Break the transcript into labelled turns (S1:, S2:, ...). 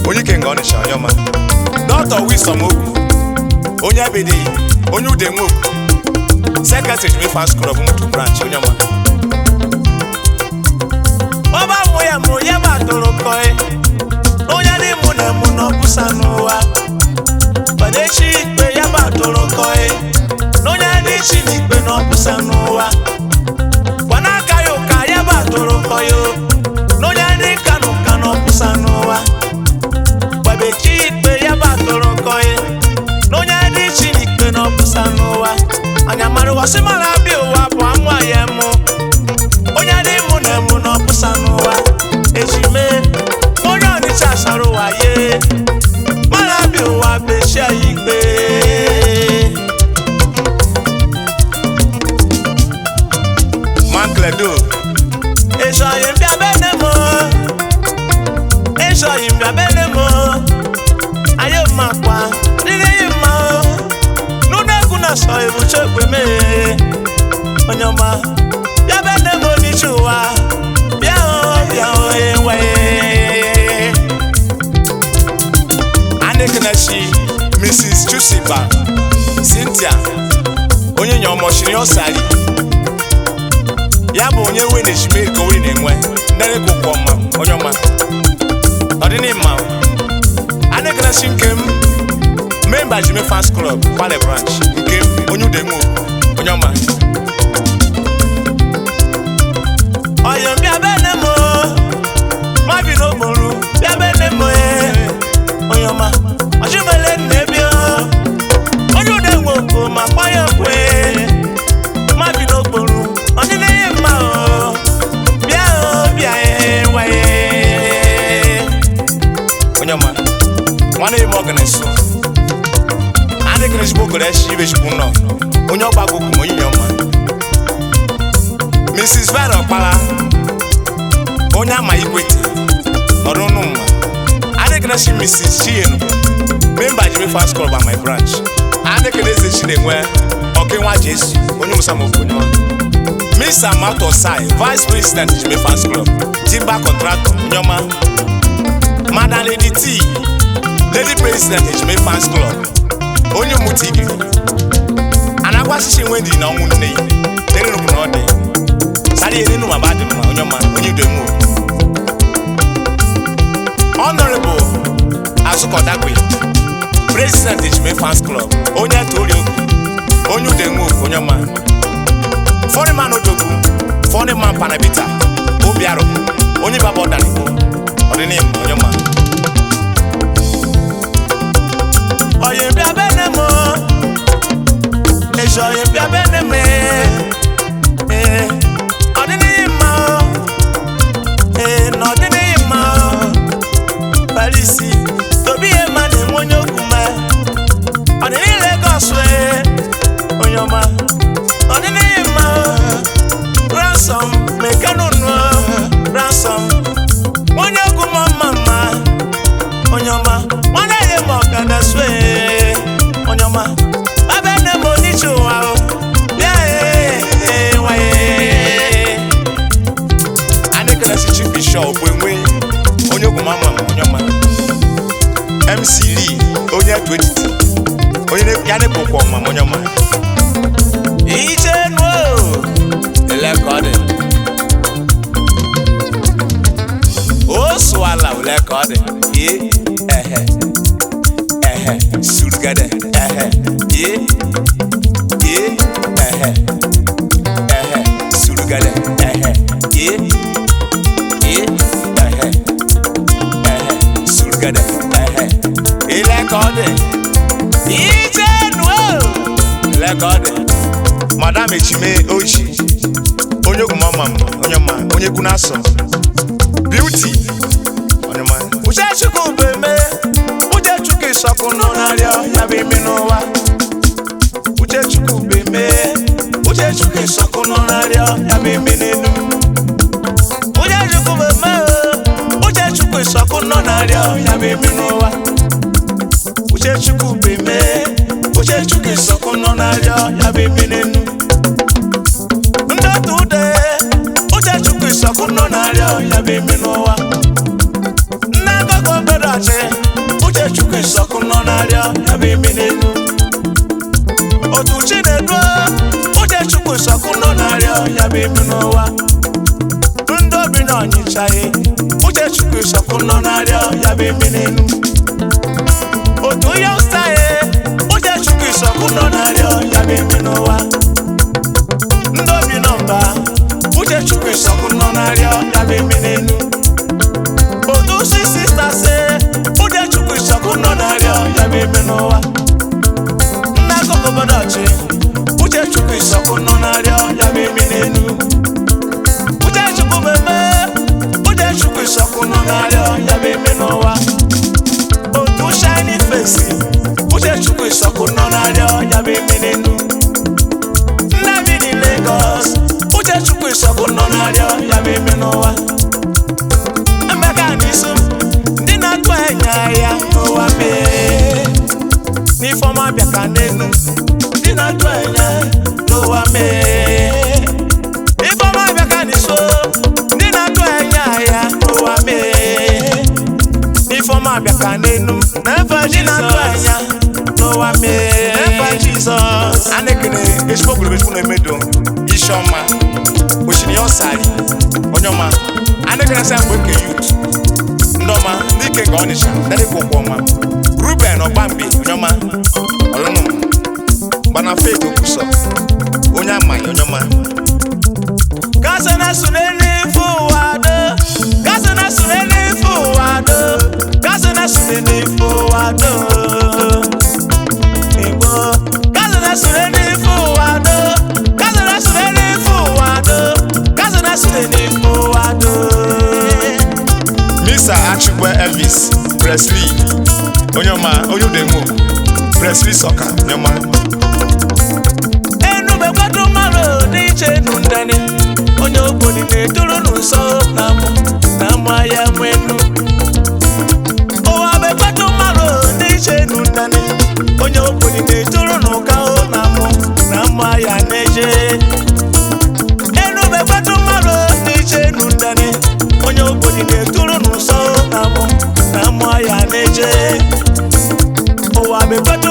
S1: onye ike nga ọnịsha onye ọma dọkịta wisom okwu onye abịdị onye ude nwoke sekretary jimi fans club mutu branch onye ọma
S2: ọba mụ ya mụ ya ma tụrụ kọị onye dị mụ na mụ na ọbụsa n'ụwa mana echi ikpe ya ma tụrụ kọị onye dị chi n'ikpe na ọbụsa n'ụwa gwana aka ya ụka ya ma tụrụ kọị o onye dị nka na ụka na ọbụsa n'ụwa gbabechi ikpe ya ma tụrụ kọị onye dị chi n'ikpe na ọbụsa n'ụwa anya mara ụwasị mara abịa ụwa bụ amụ ya mụ onye dị mụ na emu na ọpụsa n'ụwa ejime onye ọnịcha sara ụwa ye mara bịa ụwa bechie ya ikpe
S1: mankledo
S2: ịchọghị mbịa bene m ịchọghị mbịa bene m anyị makwa dịrị mma n'ụlọ egwu na sọ ebuche ekwe mee onye ọma bịa bene m onyeisi ụwa bịa hụ bịa hụ enweghị
S1: anekenachi mrs chusiba cynthia onye nya ọmọchiri ọsari ya bụ onye we na-ejime ka oweri na-enwe ndere ka ụkwụ ọma onye ọma ọdịnịmma anekenachi nke m memba jime fans club kwale branch nke m onye ude nwe onye ọma
S2: ọyọ bịa bene m mabi n'okporo bịa bene m onye ọma ọchụmele nnebi onye ude nwe oko ma kpọ ya okwe mabi n'okporo ọdịnihe mma o bịa o bịa enweghị
S1: onye ọma nwanne m ọganeso anekenachi bụ ogorechi ibechukwu nọ onye ọgbago okwu onye nye ọma mrs vera ọkpara onye ama ikwete nọrọ ụnụ mma adekenechi mrs chienu memba jimi fast club by my branch adekene eze chi na-enwe ọkenwa jesu onye musamokwu onye ọma miss amato sai vice president jimi fast club timber contractor onye ọma madam lady t lady president jimi fast club onye mutigi anagwasịsị nwe dị na ọnwụ nne ya dere nukwu na ọ dị sáré nínú bàbá àdìmọ onye ọma onye udo emu honorable azukodagbe president ejime fans club onye tori ogu onye udo emu onye ọma fọrịman odogwu fọrịman panabita obiaro onye baba ọdanigbo ọdịnihu onye ọma
S2: ọyọ bịa bene m ezi ọyọ bịa bene m ee ọdịnihu mma o ee na ọdịnihu mma o parisi tobi ihe ma na-enwe onye okwu ma ọdịnihu Lagos ee onye ọma ọdịnihu mma o ransom mekanụnụ ransom onye okwu ma mma mma onye ọma nwanne ya ma ọka na sue onye ọma abe nne m oniche ụwa o bịa ee nwaye
S1: adekenechi chief bishop enwe onye ogwu mama onye ọma mc lee onye etu etiti onye na- ya na-ebukwa ọma onye ọma
S2: ije nuo
S1: ele ka ọ dị o sụala ole ka ọ dị ye ehe ehe surugede ehe ye ye ehe ehe surugede ehe ye ye ehe ehe surugede ehe ile ka ọ dị
S2: ije nuo
S1: ile ka ọ dị madam echime ochi onye ogwu mama m onye ma onye kwu na-asọ beauty onye ma
S2: uche chukwu bụ eme uche chukwu ịsọkụ nọ n'arịọ ya bụ ime n'ụwa uche chukwu bụ eme uche chukwu ịsọkụ nọ n'arịọ ya bụ ime n'elu uche chukwu bụ eme uche chukwu ịsọkụ nọ n'arịọ ya bụ ime n'ụwa uche chukwu bụ eme uche chukwu ịsọkụ nọ n'arịọ ya bụ ime n'elu ndị otu ude uche chukwu ịsọkụ nọ n'arịọ ya bụ ime n'ụwa nne gogo obodo ọchị uche chukwu ịsọkụ nọ n'arịọ ya bụ imi n'elu otu chinedu uche chukwu ịsọkụ nọ n'arịọ ya bụ imi n'ụwa ndị obi na ọnyịchaghị uche chukwu ịsọkụ nọ n'arịọ ya bụ imi n'elu otu ihe ụstaghị uche chukwu ịsọkụ nọ n'arịọ ya bụ imi n'ụwa ndị obi nọ mba uche chukwu ịsọkụ nọ n'arịọ ya bụ imi n'elu otu si sista se uche chukwu ịsọkụ nọ n'arịọ ya bụ imi n'ụwa nna akụkụ obodo ọchị uche chukwu ịsọkụ nọ n'arịọ ya bụ imi n'elu uche chukwu meme uche chukwu ịsọkụ nọ n'arịọ ya bụ imi n'ụwa otu shiny face uche chukwu ịsọkụ nọ n'arịọ ya bụ imi n'elu nne bi dị Lagos uche chukwu ịsọkụ nọ n'arịọ ya bụ imi n'ụwa emeka n'isu ndị na-atụ anya ya n'ụwa mee n'ifeọma bịa ka n'elu ndị na-atụ anya n'ụwa mee ifeọma bịa ka n'iso ndị na-atụ anya ya n'ụwa mee ifeọma bịa ka n'elu n'efe ndị na-atụ anya n'ụwa mee n'efe Jizọs
S1: a na-ekene ezigbo obodo ezigbo na-emedo isi ọma osimiri ya ọsari onye ọma a na-ekene sa mgbe nke yut ndị ọma ndị ike nke ọnịcha dadịkwa ụkwụ ọma ruben ọgbambi onye ọma ọlụnụ gbana fek okwusọ onye amaghị onye ọma
S2: Kasa na sunene ife ụwa do Kasa na sunene ife ụwa do Kasa na sunene ife ụwa do Igbo Kasa na sunene ife ụwa do Kasa na sunene ife ụwa do Kasa na sunene ife ụwa do
S1: misa achịkwa elvis presley onye ọma onye udemo presley sọka onye ọma
S2: Enube kwado mmadụ n'iche nu ndani Onye obodo na-eturu n'ụsọ na mụ na mụ ahịa mụ enu ụwa bekwado mmadụ n'iche nu ndani Onye obodo na-eturu n'ụka o na mụ na mụ ahịa na-eje Enube kwado mmadụ n'iche nu ndani Onye obodo na-eturu n'ụsọ na mụ na mụ ahịa na-eje ụwa bekwado